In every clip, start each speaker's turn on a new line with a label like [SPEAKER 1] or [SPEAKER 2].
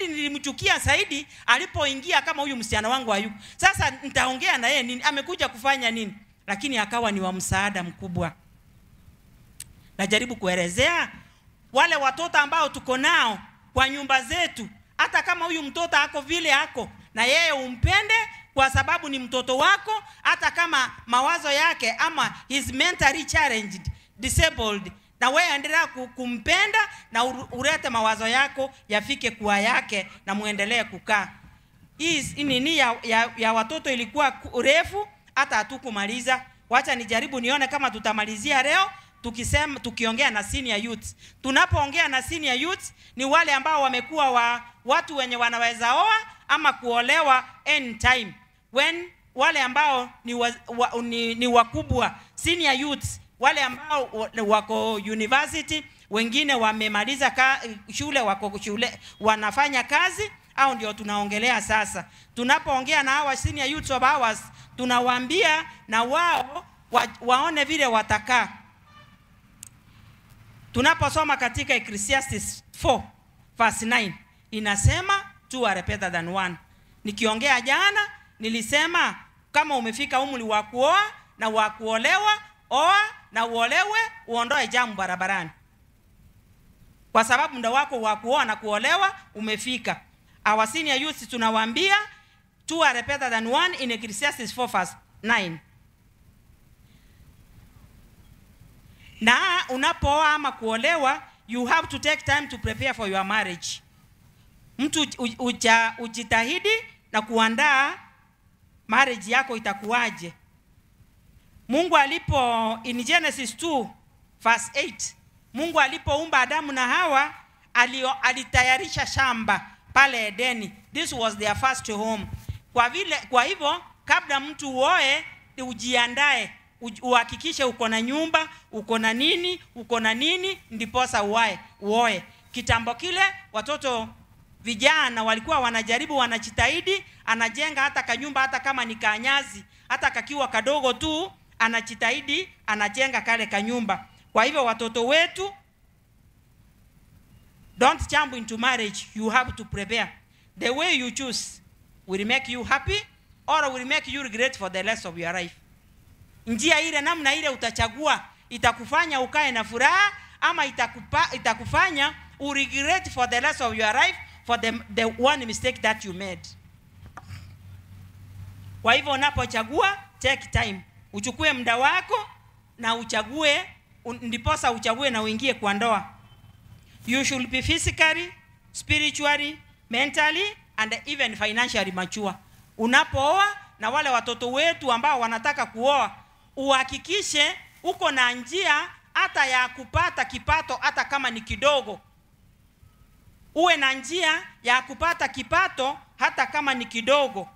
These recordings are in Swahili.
[SPEAKER 1] lakini nilimchukia zaidi alipoingia kama huyu msichana wangu hayuko. Sasa nitaongea na yeye nini? Amekuja kufanya nini? Lakini akawa ni wa msaada mkubwa. Najaribu kuelezea wale watoto ambao tuko nao kwa nyumba zetu, hata kama huyu mtoto ako vile ako, na yeye umpende kwa sababu ni mtoto wako, hata kama mawazo yake ama is mentally challenged, disabled, na wewe endelea ku- kumpenda na uru- ulete mawazo yako yafike kuwa yake na muendelee kukaa. Hii hii nini ya, ya, ya watoto ilikuwa ku- refu hata hatukumaliza. Wacha nijaribu nione kama tutamalizia leo tukisema tukiongea na senior youth. Tunapoongea na senior youth ni wale ambao wamekuwa wa watu wenye wanaweza oa ama kuolewa anytime. When wale ambao ni, wa, wa, ni, ni wakubwa senior youth wale ambao wa- wako university wengine wamemaliza ka, shule wako shule wanafanya kazi au ndio tunaongelea sasa tunapoongea na hawa senior youth of ours tunawaambia na wao wa, waone vile watakaa tunaposoma katika Ecclesiastes 4 verse 9 inasema two are better than one. Nikiongea jana nilisema kama umefika umri wa kuoa na wa kuolewa, oa na uolewe, uondoe jamu barabarani, kwa sababu muda wako wa kuoa na kuolewa umefika. Our senior youth tunawaambia two are better than one in Ecclesiastes 4 verse 9. na unapooa ama kuolewa you have to take time to prepare for your marriage mtu u- uja, ujitahidi na kuandaa marriage yako itakuwaje mungu alipo in genesis 2 verse 8 mungu alipoumba adamu na hawa alio, alitayarisha shamba pale edeni this was their first home kwa vile kwa hivyo kabla mtu uoe ni ujiandae uj- uhakikishe uko na nyumba uko na nini uko na nini ndiposa uae uoe kitambo kile watoto vijana walikuwa wanajaribu wanajitahidi anajenga hata kanyumba hata kama ni kanyazi hata kakiwa kadogo tu anajitahidi anajenga kale kanyumba kwa hivyo watoto wetu don't jump into marriage you have to prepare the way you choose will make you happy or will make you regret for the rest of your life njia ile namna ile utachagua itakufanya ukae na furaha ama itakupa, itakufanya uregret for the rest of your life for the, the one mistake that you made kwa hivyo unapochagua take time uchukue muda wako na uchague un- ndiposa uchague na uingie kwa ndoa you should be physically spiritually mentally and even financially mature unapooa na wale watoto wetu ambao wanataka kuoa uhakikishe uko na njia hata ya kupata kipato hata kama ni kidogo uwe na njia ya kupata kipato hata kama ni kidogo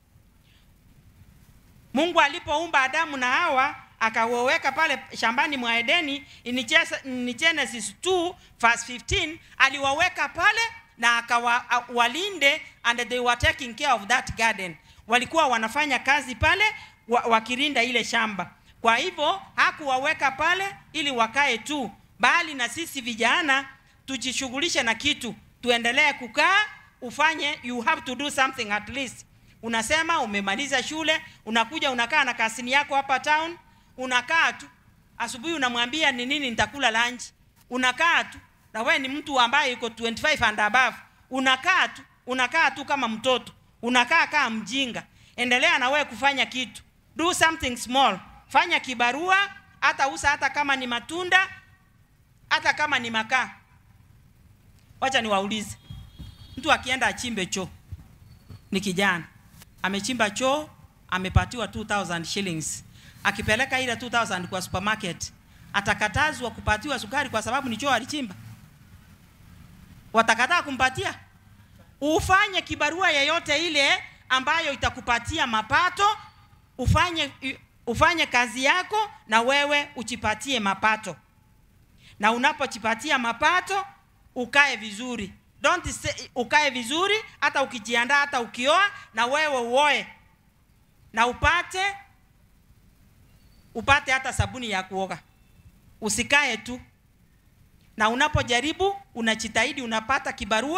[SPEAKER 1] mungu alipoumba adamu na hawa akawaweka pale shambani mwa edeni in Jes- in genesis 2 verse 15 aliwaweka pale na akawalinde and they were taking care of that garden walikuwa wanafanya kazi pale wa, wakirinda ile shamba kwa hivyo hakuwaweka pale ili wakae tu bali na sisi vijana tujishughulishe na kitu tuendelee kukaa ufanye you have to do something at least unasema umemaliza shule unakuja unakaa na kasini yako hapa town unakaa tu asubuhi unamwambia ni nini nitakula lunch unakaa tu na wewe ni mtu ambaye yuko 25 and above unakaa tu unakaa tu kama mtoto unakaa kaa mjinga endelea na wewe kufanya kitu do something small fanya kibarua hata usa hata kama ni matunda hata kama ni makaa wacha niwaulize mtu akienda achimbe choo ni kijana amechimba choo amepatiwa 2000 shillings akipeleka ile 2000 kwa supermarket atakatazwa kupatiwa sukari kwa sababu ni choo alichimba watakataa kumpatia ufanye kibarua yeyote ile ambayo itakupatia mapato ufanye ufanye kazi yako na wewe ujipatie mapato na unapojipatia mapato ukae vizuri don't say, ukae vizuri hata ukijiandaa hata ukioa na wewe uoe na upate upate hata sabuni ya kuoga usikae tu na unapojaribu unajitahidi unapata kibarua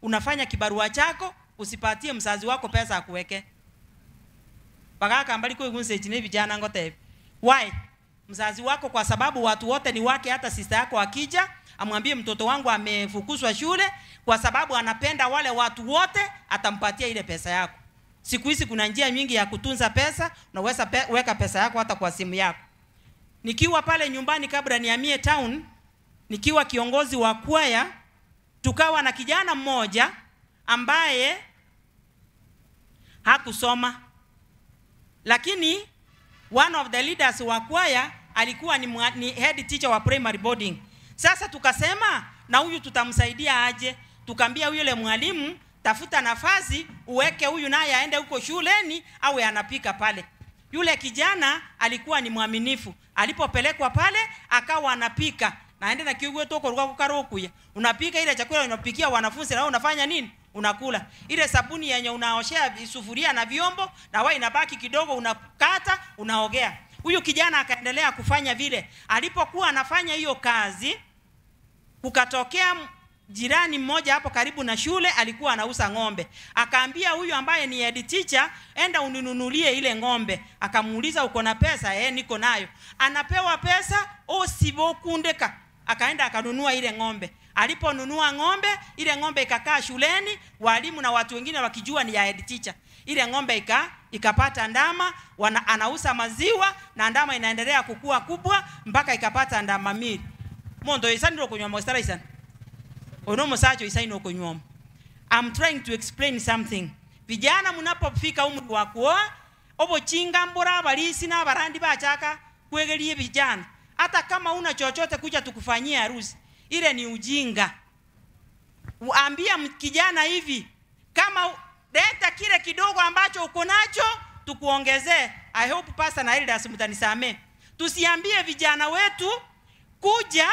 [SPEAKER 1] unafanya kibarua chako usipatie mzazi wako pesa akuweke pakaka mbali kwa gunse chine vijana ngote why mzazi wako kwa sababu watu wote ni wake hata sister yako akija amwambie mtoto wangu amefukuzwa shule kwa sababu anapenda wale watu wote atampatia ile pesa yako siku hizi kuna njia nyingi ya kutunza pesa unaweza pe, weka pesa yako hata kwa simu yako nikiwa pale nyumbani kabla nihamie town nikiwa kiongozi wa kwaya tukawa na kijana mmoja ambaye hakusoma lakini one of the leaders wa kwaya alikuwa ni, mwa, ni head teacher wa primary boarding sasa tukasema na huyu tutamsaidia aje tukaambia yule mwalimu tafuta nafasi uweke huyu naye aende huko shuleni awe anapika pale yule kijana alikuwa ni mwaminifu alipopelekwa pale akawa anapika naende na kiugwe toko ruka kukarokuya unapika ile chakula unapikia wanafunzi na wewe unafanya nini unakula ile sabuni yenye unaoshea sufuria na vyombo na wewe inabaki kidogo unakata unaogea huyu kijana akaendelea kufanya vile alipokuwa anafanya hiyo kazi kukatokea jirani mmoja hapo karibu na shule alikuwa anauza ng'ombe akaambia huyu ambaye ni head teacher enda uninunulie ile ng'ombe akamuuliza uko na pesa eh niko nayo anapewa pesa osivokundeka akaenda akanunua ile ng'ombe aliponunua ng'ombe ile ng'ombe ikakaa shuleni walimu na watu wengine wakijua ni ya head teacher ile ng'ombe ika ikapata ndama wana, anauza maziwa na ndama inaendelea kukua kubwa mpaka ikapata ndama mili mondo isaniro kunywa mostara isana ono musacho isaino kunywa I'm trying to explain something vijana mnapofika umri wa kuoa obochinga mbura abalisi n'abarandi bachaka kwegerie vijana hata kama una chochote kuja tukufanyie harusi ile ni ujinga ambia kijana hivi kama leta kile kidogo ambacho uko nacho tukuongezee i hope pastor na elders mtanisamee tusiambie vijana wetu kuja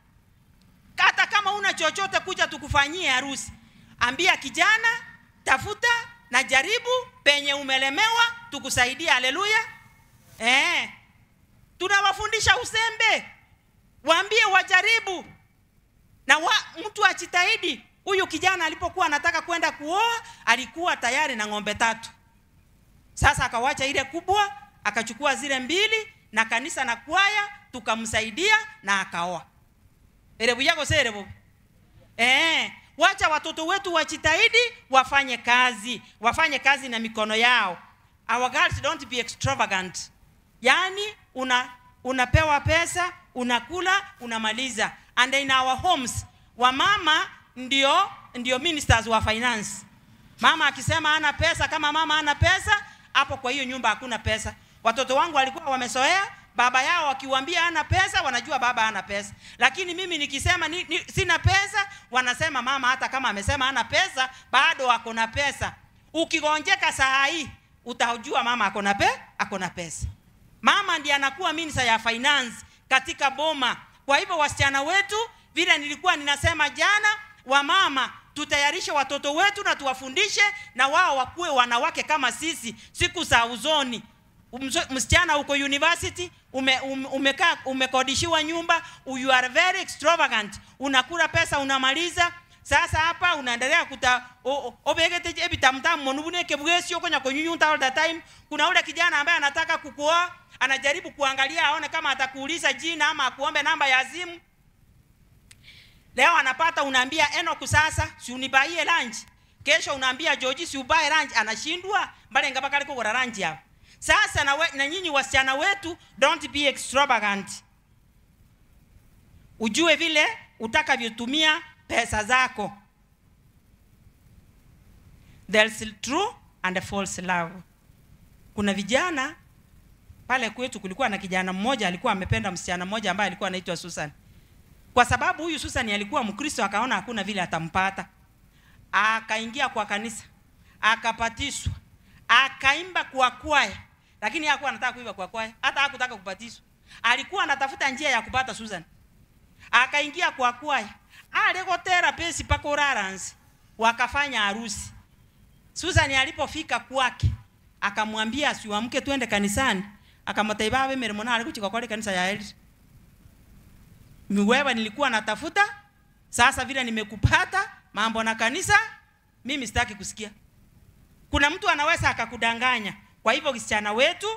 [SPEAKER 1] hata kama una chochote kuja tukufanyie harusi ambia kijana tafuta na jaribu penye umelemewa tukusaidie haleluya eh tunawafundisha usembe waambie wajaribu na wa, mtu ajitahidi huyu kijana alipokuwa anataka kwenda kuoa alikuwa tayari na ng'ombe tatu sasa akawacha ile kubwa akachukua zile mbili na kanisa na kwaya tukamsaidia na akaoa erebu yako serebu eh wacha watoto wetu wajitahidi wafanye kazi wafanye kazi na mikono yao our girls don't be extravagant yaani una unapewa pesa unakula unamaliza and in our homes wamama ndio ndio ministers wa finance mama akisema ana pesa kama mama ana pesa hapo kwa hiyo nyumba hakuna pesa watoto wangu walikuwa wamesoea baba yao wakiwambia ana pesa wanajua baba ana pesa lakini mimi nikisema ni, ni, sina pesa wanasema mama hata kama amesema ana pesa bado ako na pesa ukigonjeka saa hii utajua mama ako na pe ako na pesa mama ndiye anakuwa minister ya finance katika boma kwa hivyo wasichana wetu vile nilikuwa ninasema jana wamama tutayarishe watoto wetu na tuwafundishe na wao wakuwe wanawake kama sisi siku za uzoni msichana uko university ume, um, umekaa umekodishiwa nyumba you are very extravagant unakula pesa unamaliza sasa hapa unaendelea kuta obegete ebitamtamu monubuneke bwesi okonya konyunyunta all the time kuna ule kijana ambaye anataka kukuoa anajaribu kuangalia aone kama atakuuliza jina ama akuombe namba ya simu leo anapata unaambia enoku sasa si unibaie lunch kesho unaambia joji si ubae lunch anashindwa mbalenga bakali kugura lunch hapo sasa na, we, na nyinyi wasichana wetu don't be extravagant ujue vile utakavyotumia pesa zako there's true and false love kuna vijana pale kwetu kulikuwa na kijana mmoja alikuwa amependa msichana mmoja ambaye alikuwa anaitwa Susan kwa sababu huyu Susan alikuwa Mkristo akaona hakuna vile atampata akaingia kwa kanisa akapatiswa akaimba kwa kwaya lakini hakuwa anataka kuimba kwa kwaya hata hakutaka kupatiswa alikuwa anatafuta njia ya kupata Susan akaingia kwa kwaya aligotera pesi paka uraransi wakafanya harusi Susan alipofika kwake akamwambia asiwamke twende kanisani akamutaiba mirimo nari kuchika kwa kanisa ya Elsa wewe nilikuwa natafuta sasa vile nimekupata mambo na kanisa mimi sitaki kusikia kuna mtu anaweza akakudanganya kwa hivyo kisichana wetu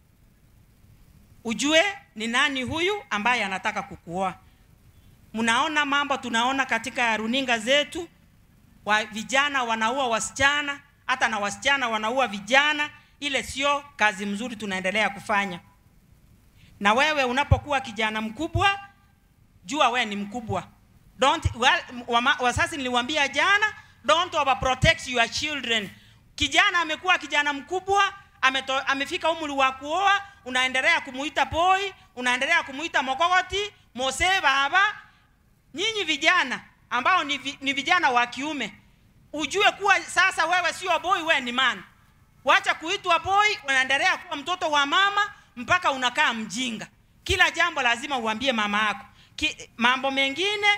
[SPEAKER 1] ujue ni nani huyu ambaye anataka kukuoa mnaona mambo tunaona katika runinga zetu wa vijana wanaua wasichana hata na wasichana wanaua vijana ile sio kazi mzuri tunaendelea kufanya na wewe unapokuwa kijana mkubwa jua wewe ni mkubwa don't well, wama, wasasi niliwaambia jana don't overprotect your children kijana amekuwa kijana mkubwa ameto, amefika umri wa kuoa unaendelea kumuita boy unaendelea kumuita mokogoti mose baba nyinyi vijana ambao ni, vi, ni vijana wa kiume ujue kuwa sasa wewe sio boy wewe ni man wacha kuitwa boy unaendelea kuwa mtoto wa mama mpaka unakaa mjinga kila jambo lazima uambie mama yako Ki, mambo mengine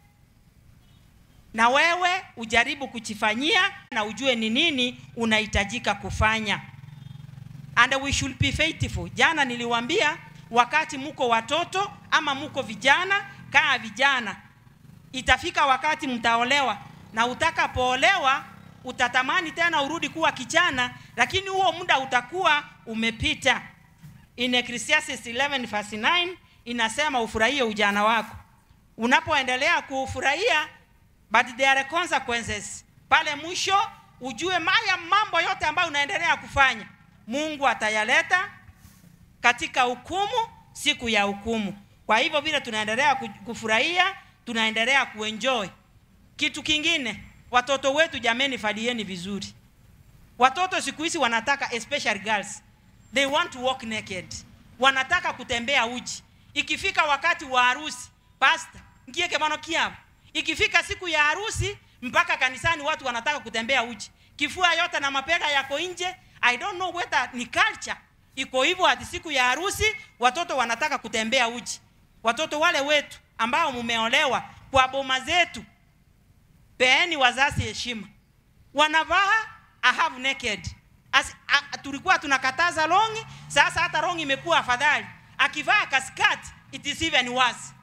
[SPEAKER 1] na wewe ujaribu kujifanyia na ujue ni nini unahitajika kufanya and we should be faithful jana niliwambia wakati muko watoto ama muko vijana kaa vijana itafika wakati mtaolewa na utakapoolewa utatamani tena urudi kuwa kijana lakini huo muda utakuwa umepita in Ecclesiastes 11 verse 9 inasema ufurahie ujana wako unapoendelea kuufurahia but there are consequences pale mwisho ujue maya mambo yote ambayo unaendelea kufanya mungu atayaleta katika hukumu siku ya hukumu kwa hivyo vile tunaendelea kufurahia tunaendelea kuenjoy kitu kingine watoto wetu jameni falieni vizuri watoto siku hizi wanataka especially girls they want to walk naked wanataka kutembea uchi ikifika wakati wa harusi pasta ngie kemano kiapo ikifika siku ya harusi mpaka kanisani watu wanataka kutembea uchi kifua yote na mapega yako nje i don't know whether ni culture iko hivyo hadi siku ya harusi watoto wanataka kutembea uchi watoto wale wetu ambao mumeolewa kwa boma zetu peeni wazazi heshima wanavaa ahave naked As, a, tulikuwa tunakataza longi sasa hata longi imekuwa afadhali akivaa kaskati it is even worse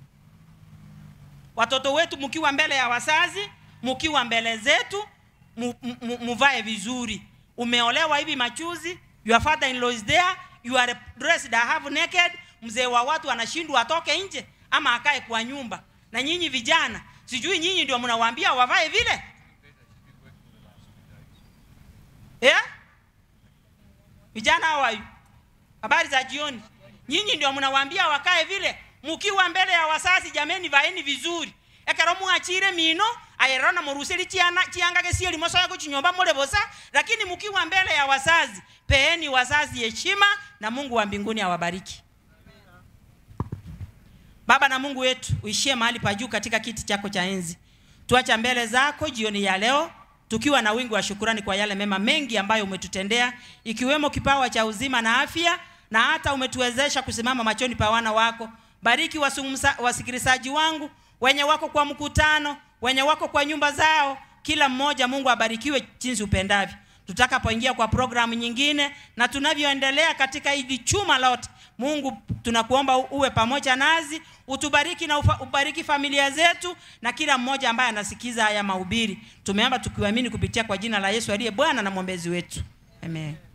[SPEAKER 1] watoto wetu mkiwa mbele ya wazazi mkiwa mbele zetu muvae vizuri umeolewa hivi machuzi your father in law is there you are dressed have naked mzee wa watu anashindwa atoke nje ama akae kwa nyumba na nyinyi vijana sijui nyinyi ndio mnawaambia wavae vile yeah? vijana hawayu habari za jioni nyinyi ndio mnawaambia wakae vile mukiwa mbele ya wasasi jameni vaeni vizuri ekero mwachire mino ayerona muruseli chiana chiangage sieli mosoya kuchinyomba mulebosa lakini mukiwa mbele ya wazazi peeni wazazi heshima na mungu wa mbinguni awabariki baba na mungu wetu uishie mahali pa juu katika kiti chako cha enzi tuacha mbele zako jioni ya leo tukiwa na wingi wa shukurani kwa yale mema mengi ambayo umetutendea ikiwemo kipawa cha uzima na afya na hata umetuwezesha kusimama machoni pa wana wako bariki wasikilizaji wangu wenye wako kwa mkutano wenye wako kwa nyumba zao kila mmoja mungu abarikiwe jinsi upendavyo tutakapoingia kwa programu nyingine na tunavyoendelea katika hili chuma lote mungu tunakuomba uwe pamoja nazi utubariki na ufa, ubariki familia zetu na kila mmoja ambaye anasikiza haya mahubiri tumeomba tukiamini kupitia kwa jina la yesu aliye bwana na mwombezi wetu amen